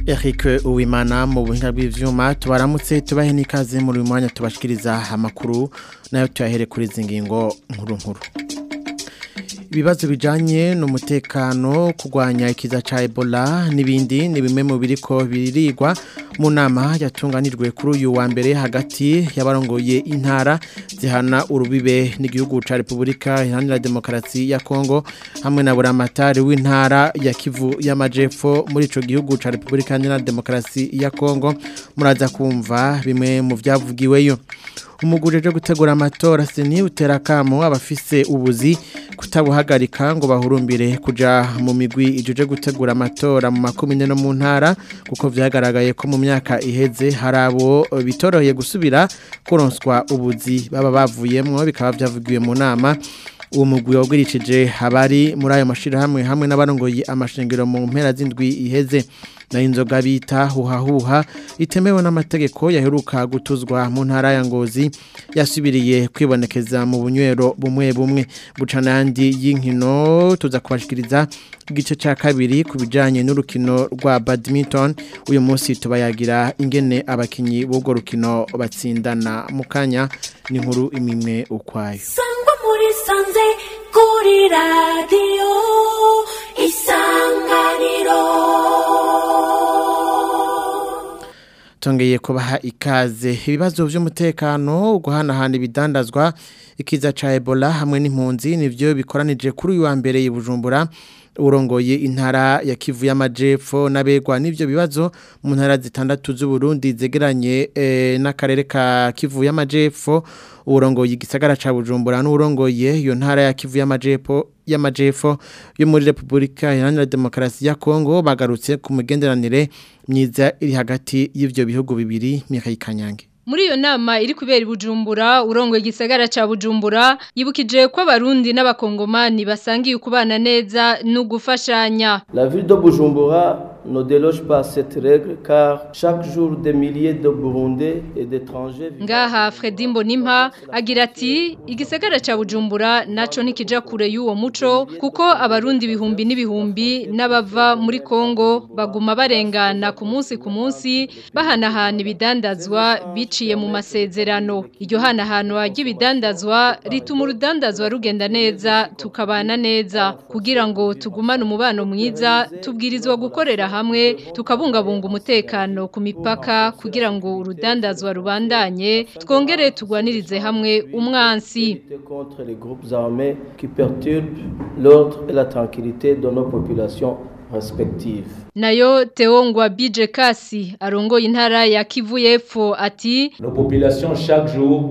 Eric Uwimana mu buhinga bw'ivyuma tubaramutse tubahe n'ikaze muri uyu mwanya tubashikiriza amakuru nayo tuyahere kuri izi ngingo nkuru nkuru ibibazo bijanye n'umutekano kurwanya ikiza ca Ebola n'ibindi ni bimwe mu biriko biririgwa mu nama yatunganijwe kuri uyu wa mbere hagati y'abarongoye intara zihana urubibe n'igihugu ca Republika Iharanira Demokarasi ya Kongo hamwe na buramatari w'intara ya Kivu y'Amajepfo muri ico gihugu ca Republika Iharanira Demokarasi ya Kongo muraza kumva bimwe mu vyavugiweyo umugurije jo gutegura amatora seni uterakamo abafise ubuzi kutabuhagarika ngo bahurumbire kuja mu migwi ijuje gutegura amatora mu makomine no mu ntara kuko vyagaragaye ko mu myaka iheze harabo bitoroheye gusubira kuronswa ubuzi baba bavuyemwo bikaba vyavugiwe mu nama uwo mugwi wabwirishije abari muri ayo mashirahamwe hamwe n'abarongoye amashengero mu mpera z'indwi iheze na inzoga bita huhahuha itemewe n'amategeko yaheruka gutuzwa mu ntara ya ngozi yasubiriye kwibonekeza mu bunywero bumwe bumwe bucana yandi y'inkino tuza kubashikiriza igice cya kabiri ku bijyanye n'urukino rwa badminton uyu munsi tubayagira ingene abakinnyi b'urwo rukino batsindana mu kanya n'inkuru imwe ukwayo sangwa muri sanze kuri radiyo isanganiro tongeye kubaha ikaze ibibazo by'umutekano guhanahana ibidandazwa ikiza ca Ebola hamwe n'impunzi nivyo bikoranije kuri uyu wa mbere i Bujumbura urongoye intara ya Kivu y'Amajepfo nabegwa n'ivyo bibazo mu ntara zitandatu z'u Burundi zegeranye e, n'akarere ka Kivu y'Amajepfo urongoye igisagara ca Bujumbura n'urongoye iyo ntara ya Kivu y'Amajepfo y'Amajepfo yo muri Republika Iharanira Demokarasi ya Kongo bagarutse ku mugenderanire myiza iri hagati y'ivyo bihugu bibiri Mikhail Kanyange Muri iyo nama iri kubera Bujumbura urongoye igisagara ca Bujumbura yibukije ko abarundi n'abakongomani basangiye ukubana neza no gufashanya. La ville de Bujumbura ne déloge pas cette règle car chaque jour des milliers de Burundais et d'étrangers Ngaha Fredi Mbonimpa agira ati igisagara ca Bujumbura naco nikija kure y'uwo muco kuko abarundi bihumbi n'ibihumbi n'abava muri Kongo baguma barengana ku munsi ku munsi bahanahana ibidandazwa biciye mu masezerano iryo hanahanwa ry'ibidandazwa rituma urudandazwa rugenda neza tukabana neza kugira ngo tugumane umubano mwiza tubwirizwa gukorera hamwe tukabungabunga umutekano ku mipaka kugira ngo urudandazwa rubandanye twongere tugwanirize hamwe umwansi contre les groupes armés qui perturbent l'ordre et la tranquillité de nos populations respectives. nayo Teongwa Bije Kasi arongoye intara ya Kivu y'Epfo ati Nos populations chaque jour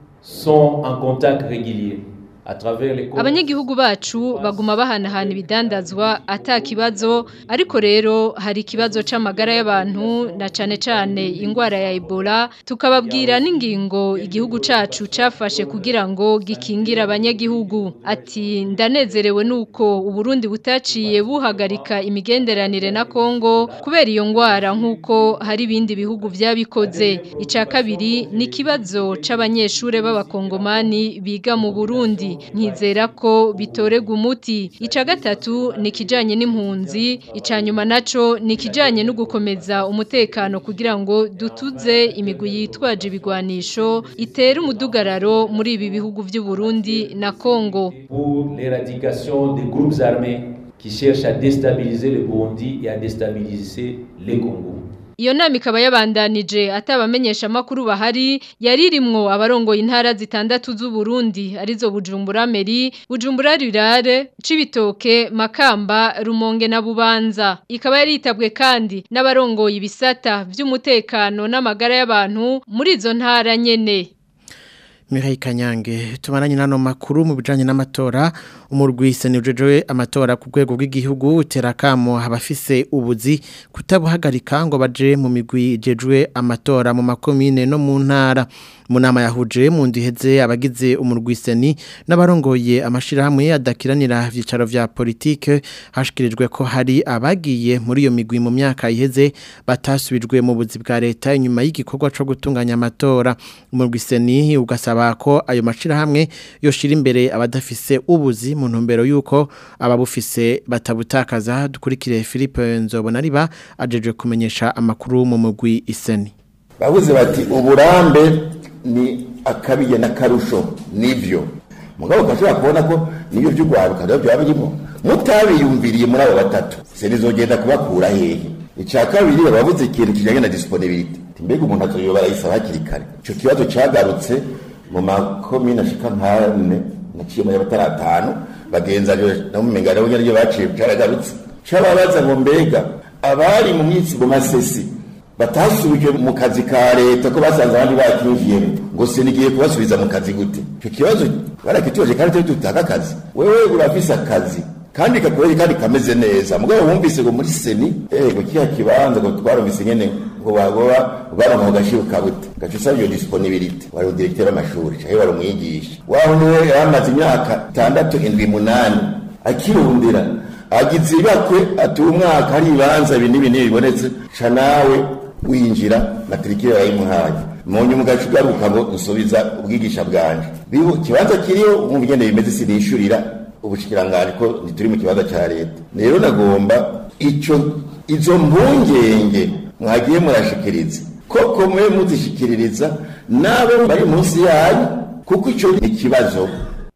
sont en contact régulier à travers les abanyagihugu bacu baguma bahanahana ibidandazwa ata kibazo ariko rero hari ikibazo c'amagara y'abantu na cane cane ingwara ya Ebola tukababwira n'ingingo igihugu cacu cafashe kugira ngo gikingira abanyagihugu ati ndanezerewe nuko uburundi butaciye buhagarika imigenderanire na Kongo kubera iyo ngwara nkuko hari ibindi bihugu vyabikoze ica kabiri ni kibazo c'abanyeshure b'abakongomani biga mu Burundi nkizera ko bitorega umuti ica gatatu ni kijanye n'impunzi ica nyuma naco ni kijanye no gukomeza umutekano kugira ngo dutuze imigwi yitwaje ibigwanisho itera umudugararo muri ibi bihugu vy'u Burundi na Kongo pour l'éradication des groupes armés qui cherchent à déstabiliser le Burundi et à déstabiliser les Congos. Iyo nama ikaba yabandanije atabamenyesha makuru bahari yaririmwo abarongoye intara zitandatu z'u Burundi arizo Bujumbura Meri, Bujumbura Rurare, Cibitoke, Makamba, Rumonge na Bubanza. Ikaba yaritabwe kandi n'abarongoye ibisata vy'umutekano n'amagara y'abantu muri izo ntara nyene. Mihail Kanyange tumaranye nano makuru mu bijanye n'amatora umurwise ni ujejewe amatora ku rwego rw'igihugu terakamo abafise ubuzi kutabuhagarika ngo baje mu migwi jejwe amatora mu makomine no mu ntara mu nama yahuje mu ndiheze abagize umurwiseni n'abarongoye amashirahamwe adakiranira vyicaro vya politike hashikirijwe ko hari abagiye muri iyo migwi mu myaka iheze batasubijwe mu buzi bwa leta inyuma y'igikorwa co gutunganya amatora umurwiseni ugasaba bagasaba ko ayo mashirahamwe yoshira imbere abadafise ubuzi mu ntumbero yuko ababufise batabutakaza dukurikire Philippe Nzobonariba ajeje kumenyesha amakuru mu mugwi iseni bavuze bati uburambe ni akabiye n'akarusho nivyo mugabo ukashobora kubona ko niyo vy'urwaruka navyo byaba birimo mutabiyumviriye muri abo batatu serizogenda kubakura hehe icya kabiri bavuze ikintu kijyanye na disponibility mbega umuntu azoyoba arayisaba hakiri kare ico kibazo cagarutse mu makomine ashika nkane naciye mu y'abataratanu bagenza no mu mengano nyene ryo baciye caragarutse cababaza ngo mbega abari mu minsi mu masesi batasubije mu kazi ka leta ko basanze abandi bakinjiyemo ngo se nigiye kubasubiza mu kazi gute icyo kibazo barakitubaje kandi turi dutanga akazi wewe urafise akazi kandi kakubere kandi kameze neza mugabo wumvise ngo muri seni ego kiya kibanza ngo twarumvise nyene ngo bagoba baronka mu gashiro kabute gaca usaba iyo disponibility wari umudirekiteri w'amashuri canke wari umwigisha waho niwe yamaze imyaka itandatu indwi munani akirundira agize ibakwe ati umwaka hari ibibanza ibi n'ibi n'ibi bibonetse ca nawe winjira matrikire yayimuhaye mu nyuma ugaca ugaruka ngo nsubiza ubwigisha bwanje bibu ikibanza kiriho umva ingene bimeze sinishurira ubushikiranganje ko ntituri mu kibanza ca leta rero nagomba ico izo mpungenge mwagiye murashikiriza koko mwe muzishikiririza nabo bari munsi yanyu kuko ico ni ikibazo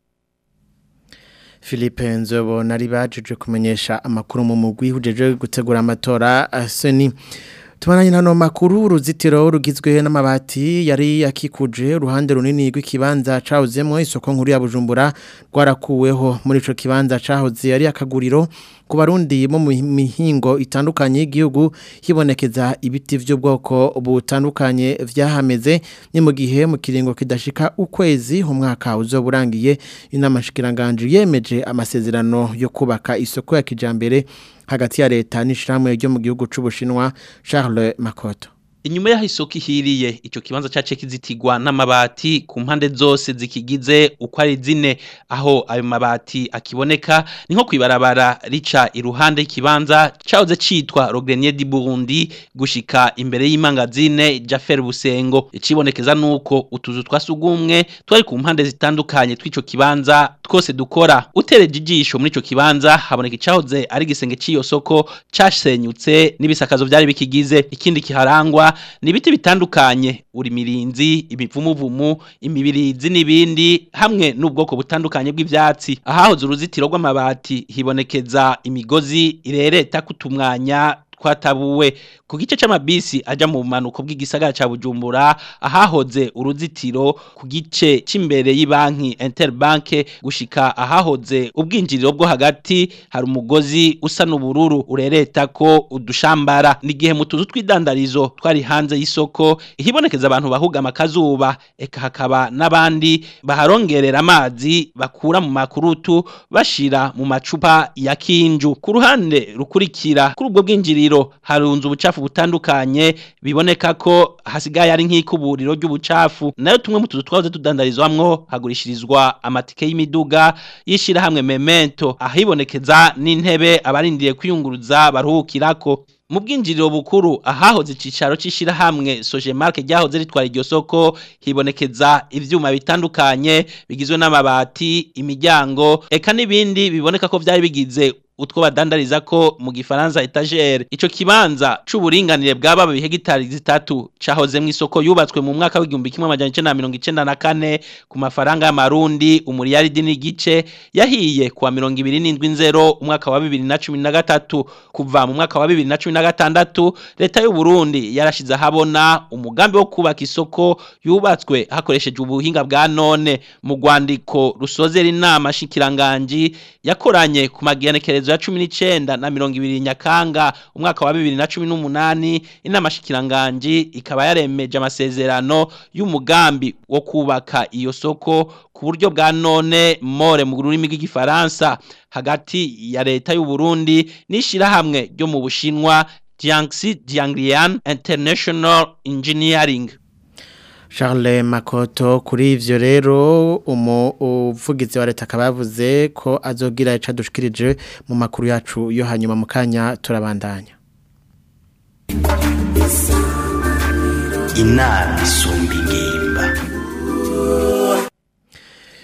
Philippe Nzobo nari bajeje kumenyesha amakuru mu mugwi hujeje gutegura amatora seni Tumananye nano makuru uruzitiro rugizwe n'amabati yari yakikuje uruhande runini rw'ikibanza cahozemwo isoko nkuru ya Bujumbura rwarakuweho muri ico kibanza cahoze yari akaguriro ku barundi mu mihingo itandukanye y'igihugu hibonekeza ibiti by'ubwoko butandukanye vyahameze ni mu gihe mu kiringo kidashika ukwezi umwaka uzoburangiye inama shikiranganje yemeje amasezerano yo kubaka isoko ya kijambere hagati ya leta n'ishiramwe ryo mu gihugu c'ubushinwa Charles Makoto Inyuma yaho isoko ihiriye ico kibanza cace kizitigwa n'amabati ku mpande zose zikigize uko ari zine aho ayo mabati akiboneka ni nko kwibarabara rica iruhande y'ikibanza cahoze citwa Rogrenier di Burundi gushika imbere y'imangazine Jaffer Busengo icibonekeza nuko utuzu twasugumwe twari ku mpande zitandukanye tw'ico kibanza twose dukora utereje ijisho muri ico kibanza haboneka icahoze ari gisenge c'iyo soko casenyutse n'ibisakazo vyari bikigize ikindi kiharangwa ni ibiti bitandukanye urimirinzi imivumuvumu imibirizi n'ibindi hamwe n'ubwoko butandukanye bw'ivyatsi ahahoze uruzitiro rw'amabati hibonekeza imigozi irereta kutumwanya twatabuwe ku gice c'amabisi aja mu manuko bw'igisagara ca Bujumbura ahahoze uruzitiro ku gice c'imbere y'ibanki Interbank gushika ahahoze ubwinjiriro bwo hagati hari umugozi usa n'ubururu urereta ko udushambara nigihe mu tuzu tw'idandarizo twari hanze y'isoko ihibonekeza abantu bahugama akazuba eka hakaba n'abandi baharongerera amazi bakura mu makurutu bashira mu macupa ya kinju ku ruhande rukurikira kuri ubwo bwinjiriro harunze ubucafu butandukanye biboneka ko hasigaye ari nk'ikuburiro ry'ubucafu nayo tumwe mu tuzu twahoze tudandarizwamwo hagurishirizwa amatike y'imiduga y'ishirahamwe memento ahibonekeza n'intebe abarindiye kwiyunguruza baruhukirako mu bwinjiriro bukuru ahahoze icicaro c'ishirahamwe Sojemark ryahoze ritwara iryo soko hibonekeza ivyuma bitandukanye bigizwe n'amabati imiryango eka n'ibindi biboneka ko vyari bigize utwo badandariza ko mu gifaransa etagere ico kibanza c'uburinganire bwaba bihe gitari zitatu cahoze mu isoko yubatswe mu mwaka w'igihumbi kimwe amajana icenda na mirongo icenda na kane ku mafaranga y'amarundi umuriyaridi n'igice yahiye kuwa mirongo ibiri n'indwi nzero umwaka wa bibiri na cumi na gatatu kuva mu mwaka wa bibiri na cumi na gatandatu leta y'u Burundi yarashize ahabona umugambi wo kubaka isoko yubatswe hakoresheje ubuhinga bwa none mu rwandiko rusozera inama shikiranganji yakoranye ku magianekerezo ya cumi n'icenda na mirongo ibiri nyakanga umwaka wa bibiri na cumi n'umunani inama shikiranganji ikaba yaremeje amasezerano y'umugambi wo kubaka iyo soko ku buryo bwa none more mu rurimi rw'igifaransa hagati ya leta y'u Burundi n'ishirahamwe ryo mu Bushinwa Jiangxi Jianglian International Engineering Charles Makoto kuri ivyo rero umuvugizi wa leta akaba yavuze ko azogira ica dushikirije mu makuru yacu yo hanyuma mu kanya turabandanya inama isumba ingimba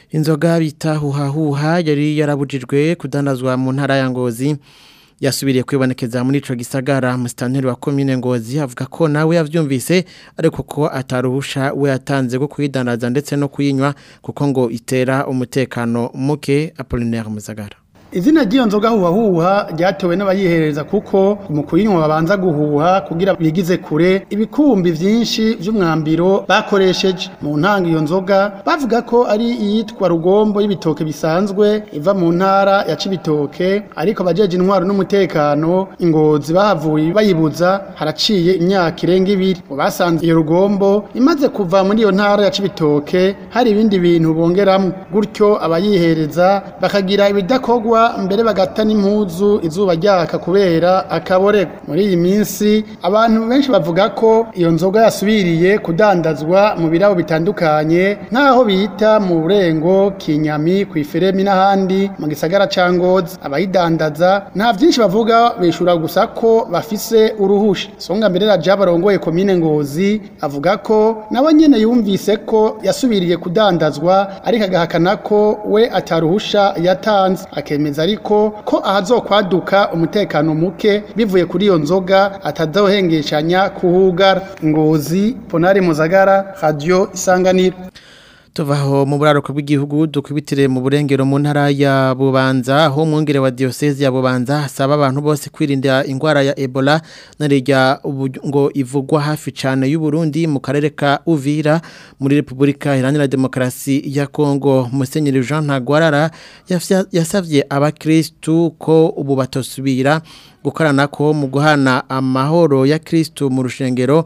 inzoga bita huhahuha yari yarabujijwe kudandazwa mu ntara ya ngozi yasubiriye kwibonekeza muri ico gisagara musitanteri wa komine ngozi avuga ko nawe yavyumvise ariko ko ataruhusha we yatanze go kuyidandaza ndetse no kuyinywa kuko ngo itera umutekano muke Apollinaire Muzagara izina ry'iyo nzoga huha huha ryatewe n'abayihereza kuko mu kuyinywa babanza guhuha kugira bigize kure ibikumbi vyinshi vy'umwambiro bakoresheje mu ntanga iyo nzoga bavuga ko ari iyitwa rugombo y'ibitoke bisanzwe iva mu ntara ya cibitoke ariko abajeje intwaro n'umutekano ingozi bahavuye bayibuza haraciye imyaka irenga ibiri ngo basanze iyo rugombo imaze kuva muri iyo ntara ya cibitoke hari ibindi bintu bongeramwo gutyo abayihereza bakagira ibidakorwa mbere bagata n'impuzu izuba ryaka kubera akaborego muri iyi minsi abantu benshi bavuga ko iyo nzoga yasubiriye kudandazwa mu birabo bitandukanye nk'aho bita mu burengo kinyami ku iferemi n'ahandi mu gisagara ca ngozi abayidandaza nta vyinshi bavuga bishura gusa ko bafise uruhusha songa mbere raja barongoye komine ngozi avuga ko nawe nyene yumvise ko yasubiriye kudandazwa ariko agahakana ko we ataruhusha yatanze akemeza ariko ko ahazokwaduka umutekano muke bivuye kuri iyo nzoga atazohengeshanya kuhugara ngozi ponari muzagara radio isanganiro tuvaho mu buraruko bw'igihugu dukubitire mu burengero mu ntara ya Bubanza aho umwungere wa diocese ya Bubanza asaba abantu bose kwirinda ingwara ya Ebola narijya ngo ivugwa hafi cyane y'u Burundi mu karere ka Uvira muri Republika Iharanira Demokarasi ya Kongo Musenyeri Jean Ntagwarara yasavye abakristu ko ubu batosubira gukorana ko mu guhana amahoro ya Kristo mu rushengero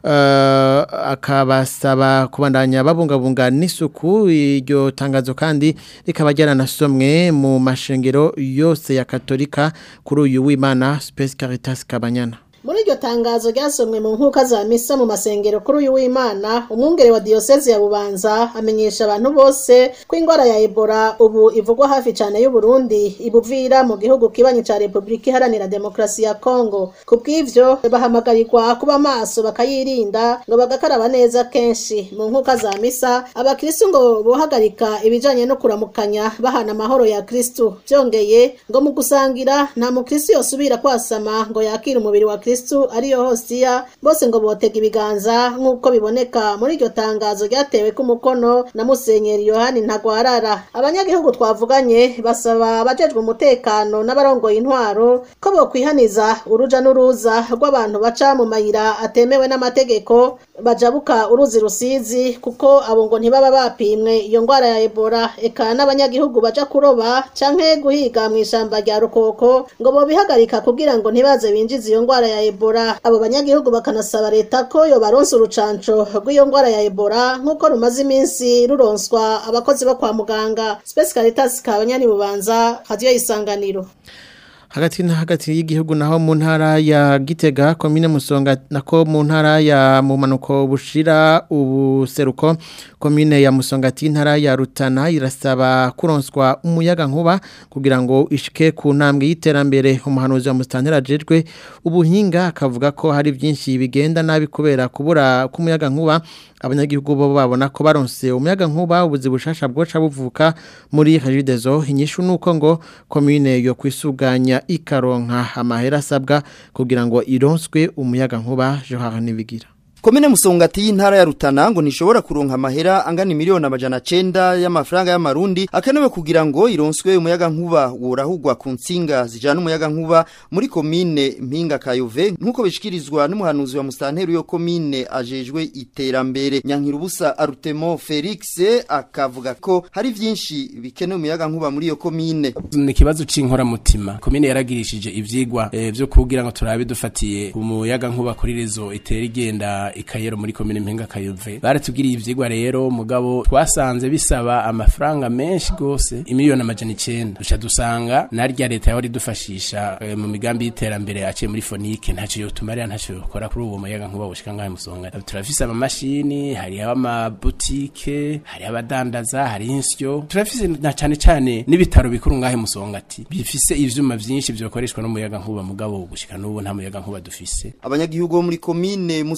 akabasaba kubandanya babungabunga n'isuku iryo tangazo kandi rikaba ryaranasomwe mu mashengero yose ya katolika kuri uyu w'imana Space Caritas Kabanyana muri iryo tangazo ryasomwe mu nkuka za misa mu masengero kuri uyu w'imana umwungere wa diyoseze ya bubanza amenyesha abantu bose ko indwara ya ebola ubu ivugwa hafi cyane y'u Burundi ibuvira mu gihugu kibanyi cya repubulika iharanira demokarasi ya kongo ku bw'ivyo bahamagarirwa kuba maso bakayirinda ngo bagakaraba neza kenshi mu nkuka za misa abakristu ngo bohagarika ibijanye no kuramukanya bahana amahoro ya kristu byongeye ngo mu gusangira nta mukristu yosubira kwasama ngo yakire umubiri wa kristu ariyo hosiya bose ngo botega ibiganza nk'uko biboneka muri iryo tangazo ryatewe ku mukono na musenyeri yohani ntagwarara abanyagihugu twavuganye basaba abajejwe umutekano n'abarongoye intwaro ko bokwihaniza uruja n'uruza rw'abantu baca mu mayira atemewe n'amategeko bajabuka uruzi rusizi kuko abo ngo ntibaba bapimwe iyo ndwara ya ebola eka n'abanyagihugu baja kuroba canke guhiga mu ishamba rya rukoko ngo bobihagarika kugira ngo ntibaze binjize iyo ndwara ya ebola abo banyagihugu bakanasaba leta ko yobaronsa urucanco rw'iyo ndwara ya ebola nk'uko rumaze iminsi ruronswa abakozi bo kwa muganga Space Caritas kabanyani bubanza radio isanganiro hagati na hagati y'igihugu naho mu ntara ya Gitega komine Musonga nako mu ntara ya mumanuko bushira ubuseruko komine ya Musongati ntara ya Rutana irasaba kuronswa umuyaga nkuba kugira ngo ishike ku ntambwe y'iterambere umuhanuzi wa mustantera jejwe ubuhinga akavuga ko hari byinshi bigenda nabi kubera kubura k'umuyaga nkuba abanyagihugu bo babona ko baronse umuyaga nkuba ubuzi bushasha bwoca buvuka muri Regideso inyishu nuko ngo komine yo kwisuganya ikaronka amahera asabwa kugira ngo ironswe umuyaga nkuba Johara nibigira Komine Musongati y'intara ya Rutana ngo nishobora kuronka amahera angana miliyoni amajana 9 y'amafaranga y'amarundi akenewe kugira ngo ironswe umuyaga nkuba worahugwa ku nsinga zijana umuyaga nkuba muri komine Mpinga Kayove nkuko bishikirizwa n'umuhanuzi wa mustanteri yo komine ajejwe iterambere Nyankirubusa Arutemo Felix akavuga ko hari vyinshi bikenewe umuyaga nkuba muri iyo komine ni kibazo c'inkora mutima komine yaragirishije ivyigwa e, vyo kugira ngo turabe dufatiye umuyaga nkuba kuri rezo itera igenda ikayero muri komine mpinga kayove baratubwiriye ivyigwa rero mugabo twasanze bisaba amafaranga menshi gose imiliyoni amajana icenda duca dusanga narya leta yahora idufashisha e, mu migambi y'iterambere aciye muri fonike ntaco yotumarira ntaco yokora kuri uwo muyaga nkuba bushika ngahe musonga turafise amamashini hariho amabutike hariho abadandaza hariho insyo turafise na cane cane n'ibitaro bikuru ngahe musongati bifise ivyuma vyinshi vyokoreshwa n'umuyaga nkuba mugabo gushika n'ubu nta muyaga nkuba dufise abanyagihugu bo muri komine Musongati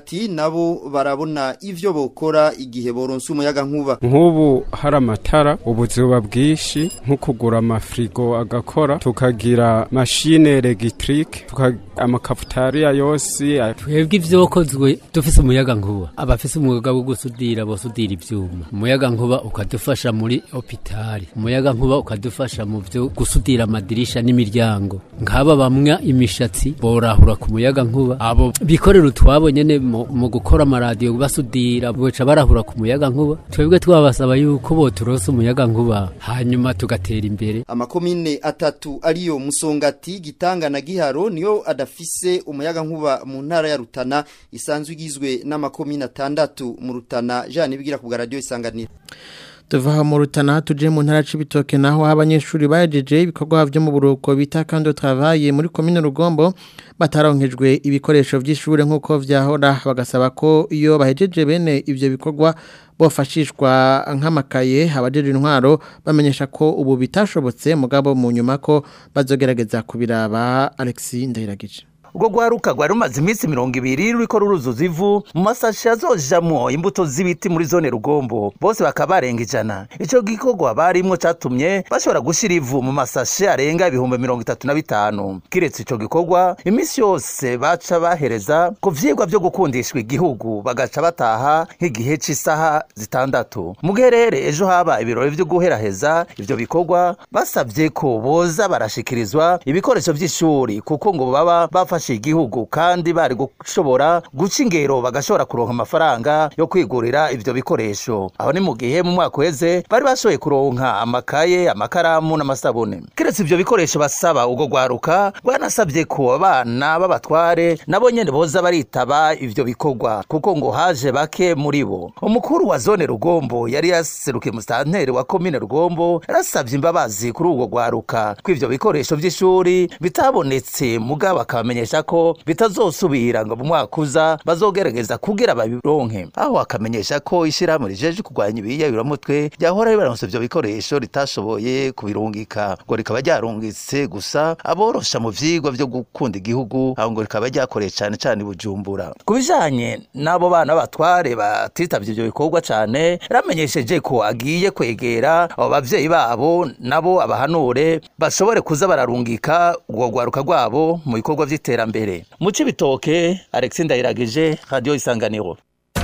musongati nabo barabona ivyo bokora igihe boronse umuyaga nkuba nk'ubu hari amatara ubuzuba bwinshi nko kugura amafrigo agakora tukagira mashine elegitike amakafutariya yose twebwe ivyokozwe dufise umuyaga nkuba abafise umwuga wo gusudira bosudira ivyuma umuyaga nkuba ukadufasha muri hopitali umuyaga nkuba ukadufasha mu vyo gusudira amadirisha n'imiryango nk'aba bamwa imishatsi borahura ku muyaga nkuba abo bikorera utwabo nyene mu gukora amaradiyo basudira boca barahura ku muyaga nkuba twebwe twabasaba yuko boturonse umuyaga nkuba hanyuma tugatera imbere amakomine atatu ariyo musongati gitanga na giharo niyo adafise umuyaga nkuba mu ntara ya Rutana isanzwe igizwe n'amakomine atandatu mu Rutana Jean bigira ku radio isanganira tuva mu rutana tuje mu ntara c'ibitoke naho abanyeshuri bajeje ibikorwa byo mu buruko bita kandi travaye muri commune Rugombo bataronkejwe ibikoresho by'ishure nkuko vyahora bagasaba ko iyo bahejeje bene ivyo bikorwa bofashishwa nk'amakaye abajeje intwaro bamenyesha ko ubu bitashobotse mugabo mu nyuma ko bazogerageza kubiraba Alexis Ndahiragije ubwo rwaruka rwari rumaze iminsi mirongo ibiri ruriko ruruzuza ivu mu masashi azojamwo imbuto z'ibiti muri zone rugombo bose bakaba barenga ijana ico gikorwa barimwo catumye bashobora gushira ivu mu masashi arenga ibihumbi mirongo itatu na bitanu kiretse ico gikorwa iminsi yose baca bahereza ku vyigwa vyo gukundishwa igihugu bagaca bataha nk'igihe c'isaha zitandatu mu giherere ejo haba ibirori vyo guheraheza ivyo bikorwa basavye ko boza barashikirizwa ibikoresho vy'ishuri kuko ngo baba bafashe igihugu kandi bari gushobora guca ingero bagashobora kuronka amafaranga yo kwigurira ivyo bikoresho aho ni mu gihe mu mwaka uheze bari bashoboye kuronka amakaye amakaramu n'amasabune kiretse ivyo bikoresho basaba ubwo rwaruka rwanasabye ko abana b'abatware nabo nyene boza baritaba ivyo bikorwa kuko ngo haje bake muri bo umukuru wa zone rugombo yari yaserukiye musitanteri wa komine rugombo yarasabye imbabazi kuri ubwo rwaruka ko ivyo bikoresho vy'ishuri bitabonetse mugabo akabamenyesha ko bitazosubira ngo mu mwaka uza bazogerageza kugira babironke aho akamenyesha ko ishirahamwe rijeje kurwanya ibiyabiramutwe ryahora ribaronse ivyo bikoresho ritashoboye kubirungika ngo rikaba ryarungitse gusa aborosha mu vyigwa vyo gukunda igihugu aho ngo rikaba ryakoreye cane cane bujumbura ku bijanye n'abo bana b'abatware batitavye ivyo bikorwa cane yaramenyesheje ko agiye kwegera abo bavyeyi babo nabo abahanure bashobore kuza bararungika urwo rwaruka rwabo mu bikorwa vy'iterambere mu cibitoke Alexis Ndayiragije radio isanganiro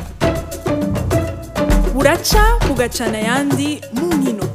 buraca bugacana ayandi mu nkino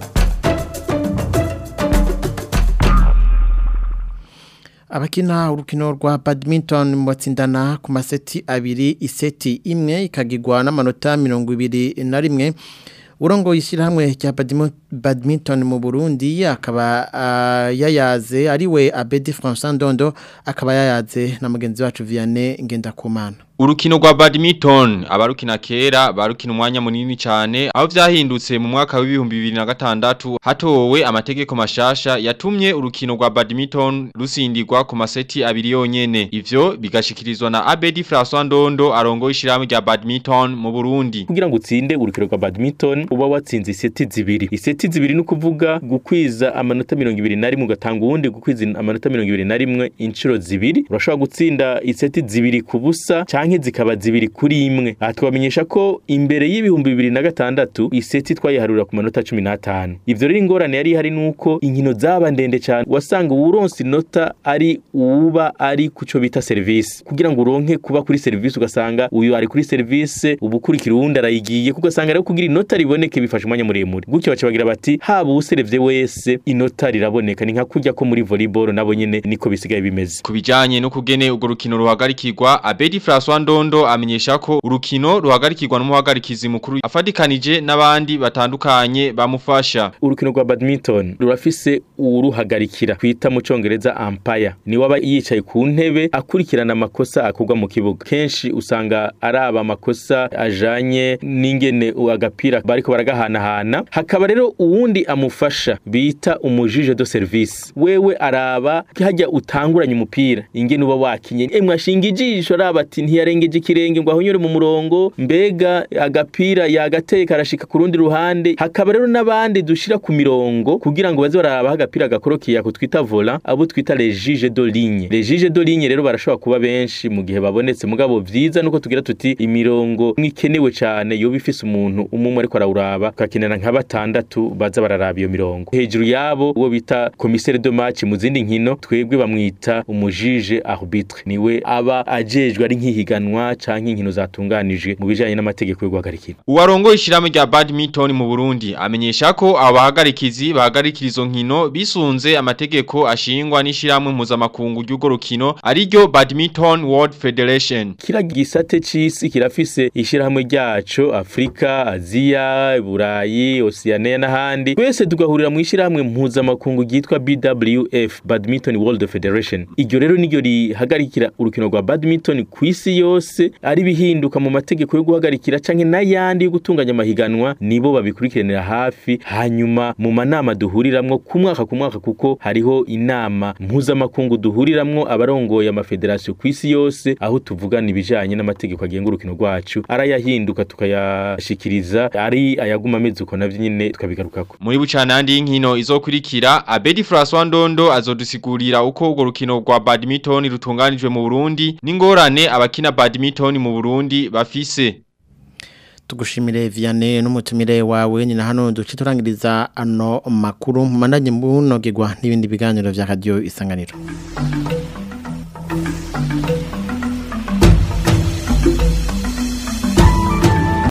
abakina urukino rwa badminton batsindana ku maseti abiri iseti imwe ikagirwa n'amanota mirongo ibiri na rimwe urongo yishyirahamwe rya badminton mu burundi akaba yayaze ariwe abedi francois ndondo akaba yayaze na mugenzi wacu vianney ngendakumana Urukino rwa badminton abarukina kera barukina umwanya munini cyane aho vyahindutse mu mwaka w'ibihumbi bibiri na gatandatu hatowe amategeko mashasha yatumye urukino rwa badminton rusindirwa ku maseti abiri yonyene ivyo bigashikirizwa na Abedi François Ndondo arongoye ishyirahamwe rya badminton mu Burundi kugira ngo utsinde urukino rwa badminton uba watsinze iseti zibiri iseti zibiri ni ukuvuga gukwiza amanota mirongo ibiri na rimwe ugatanga uwundi gukwiza amanota mirongo ibiri na rimwe inshuro zibiri urashobora gutsinda iseti zibiri ku busa canke zikaba zibiri kuri imwe aha twamenyesha ko imbere y'ibihumbi bibiri na gatandatu iseti twayiharura ku manota cumi n'atanu ivyo rero ingorane yari ihari nuko inkino zaba ndende cyane wasanga uwuronse inota ari uwuba ari kuco bita serivisi kugira ngo uronke kuba kuri serivisi ugasanga uyu ari kuri serivisi ubukurikira uwundi arayigiye kugasanga rero kugira inota riboneke bifashe umwanya muremure gutyo baca bagira bati haba uwuserevye wese inota riraboneka ni nka kurya ko muri volleyball nabo nyene niko bisigaye bimeze ku bijanye no kugene urwo rukino ruhagarikirwa Abedi François Ndondo amenyesha ko urukino ruhagarikirwa n'umuhagarikizi mukuru afadikanije n'abandi batandukanye bamufasha urukino rwa badminton rurafise uruhagarikira kwita mu congereza umpire ni waba yicaye ku ntebe akurikirana amakosa akugwa mu kibuga kenshi usanga araba amakosa ajanye n'ingene agapira bariko baragahanahana hakaba rero uwundi amufasha bita umujije de service wewe araba hajya utanguranye umupira ingene uba wakinye emwe ashinga ijisho araba ati ntiyare yarengeje ikirenge ngo ahonyore mu murongo mbega agapira yagateye karashika ku rundi ruhande hakaba rero n'abandi dushira ku mirongo kugira ngo baze baraba agapira gakorokiye ako twita vola abo twita les juges de ligne les juges de ligne rero barashobora kuba benshi mu gihe babonetse mugabo vyiza nuko tugira tuti imirongo mwikenewe cyane yoba ifise umuntu umwe ariko arawuraba tukakenera nka batandatu baza bararaba iyo mirongo hejuru yabo uwo bita commissaire de match mu zindi nkino twebwe bamwita umujije arbitre niwe aba ajejwe ari nk'ihiganwa canke inkino zatunganijwe mu bijanye n'amategeko yo guhagarikira Uwarongo ishirahamwe rya badminton mu Burundi amenyesha ko abahagarikizi bahagarikira izo nkino bisunze amategeko ashingwa n'ishirahamwe mpuzamakungu ry'urwo rukino ariryo Badminton World Federation. kira gisate c'isi kirafise ishirahamwe ryaco Afrika, Aziya, Burayi, Oceania n'ahandi twese tugahurira mu ishirahamwe mpuzamakungu ryitwa BWF Badminton World Federation iryo rero niryo rihagarikira urukino rwa badminton ku isi yose ari bihinduka mu mategeko yo guhagarikira canke n'ayandi yo gutunganya amahiganwa nibo babikurikiranira hafi hanyuma mu manama duhuriramwo ku mwaka ku mwaka kuko hariho inama mpuzamakungu duhuriramwo abarongoye amafederasiyo ku isi yose aho tuvugana ibijanye n'amategeko agenga urukino rwacu arayahinduka tukayashikiriza ari ayaguma ameze uko navyo nyene tukabigarukako Muri bucanandi y'inkino izokurikira Abedi François Ndondo azodusigurira uko urwo rukino rwa badminton rutunganijwe mu Burundi n'ingorane abakina badminton mu Burundi bafise. tugushimire Vianney n'umutumire wawe ni na hano duce turangiriza ano makuru mpandanye mbunogegwa n'ibindi biganiro vya radio isanganiro